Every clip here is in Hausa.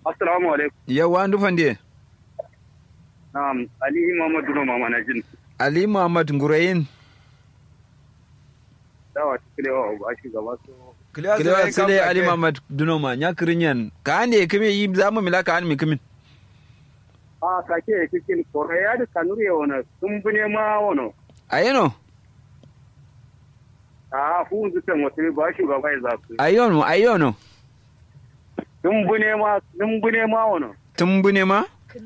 assalamu alaikum yawa an dufan de na'am ali muhammad duno mama na jin ali muhammad ngurayin dawa tikilewa ba shi gaba so kilewa sile ali muhammad dunoma nya kirinyan ka ande kime yi zamu mila ka an mi kimin a kake kikin koreya da kanuri wona tumbune ma wono ayeno a fu zuta mutum ba shi gaba ya zafi ayono ayono tumbune ma tumbune ma wono tumbune ma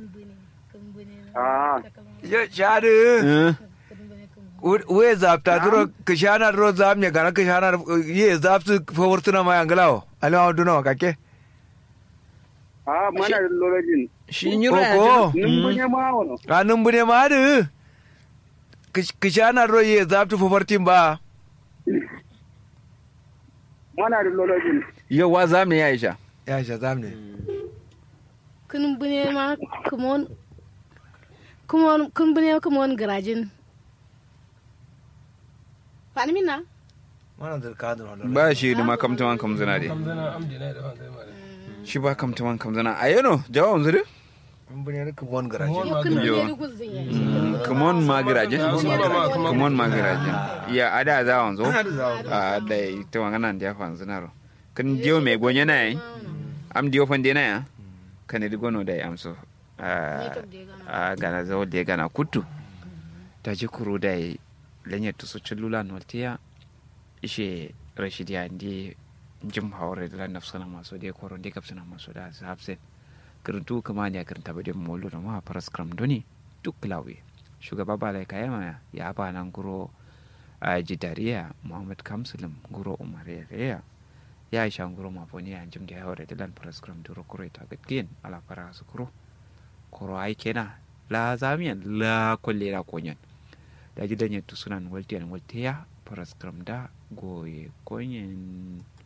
a yo shadu Eh, we zapta duro kishana duro zamne gana kishana ye zaptu favortuna ma yanglawo alama duno kake a mana da lorajin shi yi Oko. tumbune ma wono anun bune ma du kishana duro ye zaptu favortin ba mana da lorajin yawa zamu ya isha ya sha zamne kun bune ma kumon kumon kun bune kumon garajin fani mina mana da kadun wannan ba shi da makamtaman kamzana de kamzana amdi na da fanzai mare shi ba kamtaman kamzana ayeno jawabin zuri mun bune da kubon garaje Kubon kun Yo. bune dugul zan yi kumon magiraje Kumon kumon magiraje ya ada za wanzo a da ita wangana da ya fanzu naro kan jiyo mai gonye na yi am diyo fande na ya kan di gono da ya amso a gana zo da ya gana kutu ta ji kuru da ya lanyar tusu cilula noltiya ishe rashid ya ndi jim hawre da lan nafsana maso da ya koro da kapsana maso da su hafsen kirintu kama ne kirin taba da molo da ma faras kram doni duk lawe shugaba balai kayama ya ba nan guro a jidariya muhammad kamsulum guro umar ya ya isha guro mafoni ya jim da ya haure da lan faras kram duro kuro ita gatkiyin ala fara su kuro koro ai kena la zamiyan la kolle la konyan da gidan yattu sunan waltiyan waltiya faras kram da goye konyen